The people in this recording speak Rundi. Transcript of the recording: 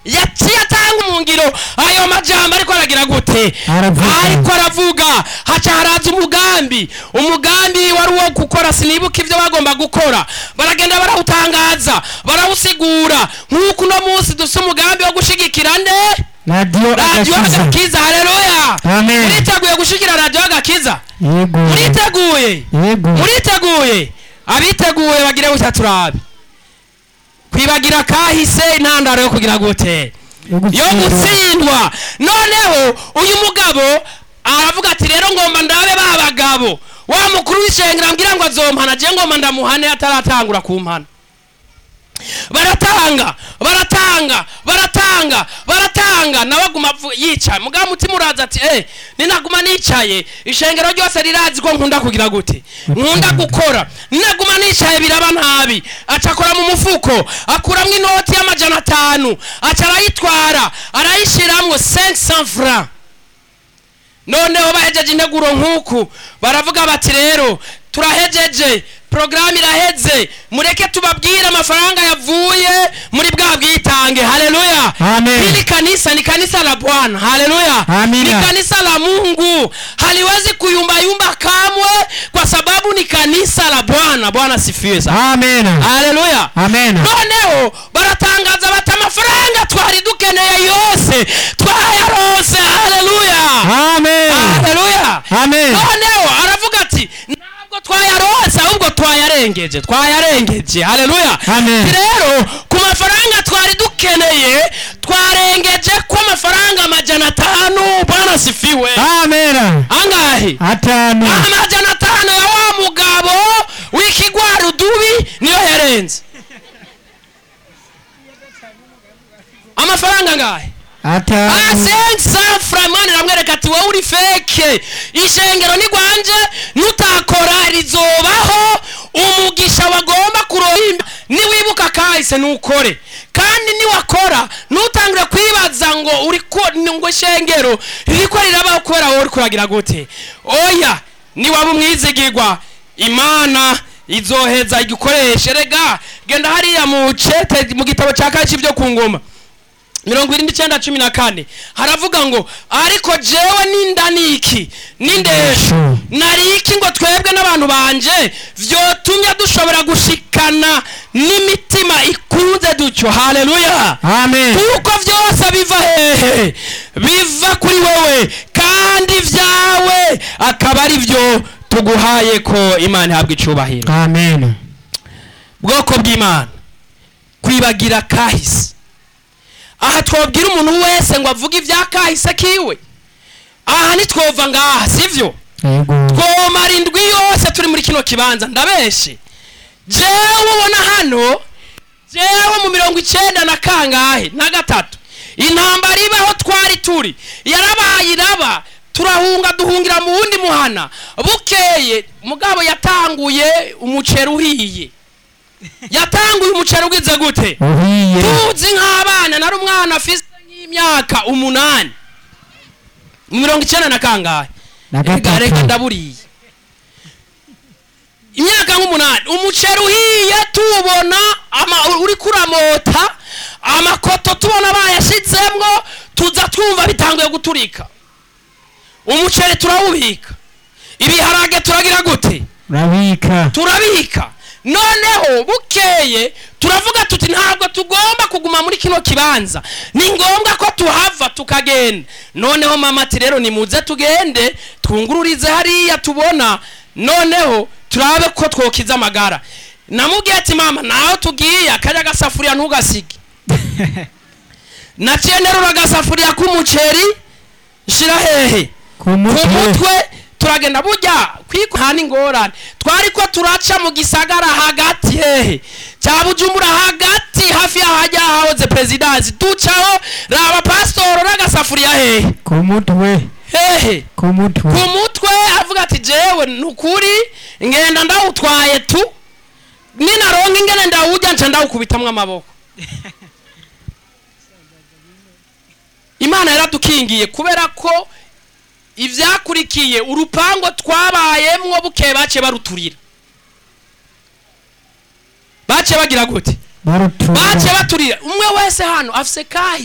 yaciye atanga umungiro ayo majambo ariko aragira gute Aravuga. ariko aravuga haca haraza umugambi umugambi wari uwo gukora sinibuka ibyo bagomba gukora baragenda barawutangaza barawusigura nk'uko uno munsi dufite umugambi wo gushigikira nde radiyo radiyo agakiza agakiza haleluya Amen. muriteguye gushigikira radiyo agakiza yego muriteguye yego muriteguye abiteguye bagire gutya turabe kwibagira kahise intandaro yo kugira gute yo gutsindwa noneho uyu mugabo aravuga ati rero ngomba ndabe ba bagabo wa mukuru w'ishengero ambwira ngo azompana je ngomba ndamuhane ataratangura kumpana baratanga baratanga baratanga baratanga nawe aguma avu- yicaye mugabo mutima uraza ati eh ninaguma nicaye ishengero ryose rirazi ko nkunda kugira gute nkunda gukora ninaguma nicaye biraba nabi aca akora mu mufuko akuramwo inoti y'amajana atanu aca arayitwara arayishiramwo 500 francs noneho bahejeje integuro nk'uku baravuga bati rero turahejeje porogaramu iraheze mureke tubabwire amafaranga yavuye muri bwa bwitange haleluya Amen. hili kanisa ni kanisa la bwana haleluya Amina. ni kanisa la mungu haliwezi kuyumbayumba kamwe kwa sababu ni kanisa la bwana bwana sifiwe sana amen haleluya amen noneho baratangaza bati amafaranga twari dukeneye yose twayaronse haleluya amen haleluya amen noneho aravuga ati ntabwo twayaronse ahubwo twayarengeje twayarengeje haleluya Amen. Ati rero ku mafaranga twari dukeneye twarengeje ko amafaranga amajana atanu bwana sifiwe amen angahe atanu amajana atanu ya wa mugabo w'ikigwari udubi niyo yarenze amafaranga angahe atanu asensa framani ramwereka ati wowe uri feke ishengero ni gwanje nutakora rizobaho umugisha wagomba kurohimba niwibuka kahise nukore kandi niwakora ntutangire kwibaza ngo uri ko ngo ishengero ririko rirabaho kubera wowe uriko uragira gute oya niwaba umwizigirwa imana izoheza igikoreshe rega genda hariya mu cete mu gitabo cya kaci byo ku ngoma mirongo irindwi icyenda cumi na kane haravuga ngo ariko jewe ninda niki n'indesho nariki ngo twebwe n'abantu banje vyotumye dushobora gushikana n'imitima ikunze dutyo haleluya amen kuko vyose biva hehe biva kuri wowe kandi vyawe akaba ari vyo tuguhaye ko imana ihabwa icubahiro amen bwoko bw'imana kwibagira kahise aha twabwira umuntu wese ngo avuge ibya kahise kiwe aha ntitwova ngaha sivyo yego twomara indwi yose turi muri kino kibanza ndabeshe jewe ubona hano jewe mu mirongo icenda na kangahe na gatatu intambara ibaho twari turi yarabaye iraba turahunga duhungira mu wundi muhana bukeye mugabo yatanguye umuceri uhiye yatanguye umuceri ugize gute uhiye tuzi nk'abana nari umwana afise nk'imyaka umunani mu mirongo icenda na kangahe na reka reka gatatu ndaburiye imyaka nk'umunani umuceri uhiye tuwubona ama- uri kuramota amakoto tubona bayashizemwo tuza twumva bitanguye guturika umuceri turawubika ibiharage turagira gute urabika turabika noneho bukeye turavuga tuti ntabwo tugomba kuguma muri kino kibanza ni ngombwa ko tuhava tukagenda noneho mama ati rero nimuze tugende twungururize hariya tubona noneho turabe ko twokiza amagara namubwiye ati mama naho tugiye akarya agasafuriya ntugasige naciye nterura agasafuriya k'umuceri nshira hehe ku ku mutwe mutwe turagenda burya kwiko nta n'ingorane twari ko turaca mu gisagara hagati hehe cya bujumbura hagati hafi y'aho hajya hahoze perezidansi ducaho raba pasitoro n'agasafuriya hehe ku mutwe hehe ku mutwe ku mutwe avuga ati jewe ni ukuri ngenda ndawutwaye tu ninaronka ingene ndawujya nca ndawukubitamwo amaboko imana yaradukingiye kubera ko ivyakurikiye urupango twabayemwo bukeye bace baruturira bace bagira gute barutura bace baturira umwe wese hano afise kahi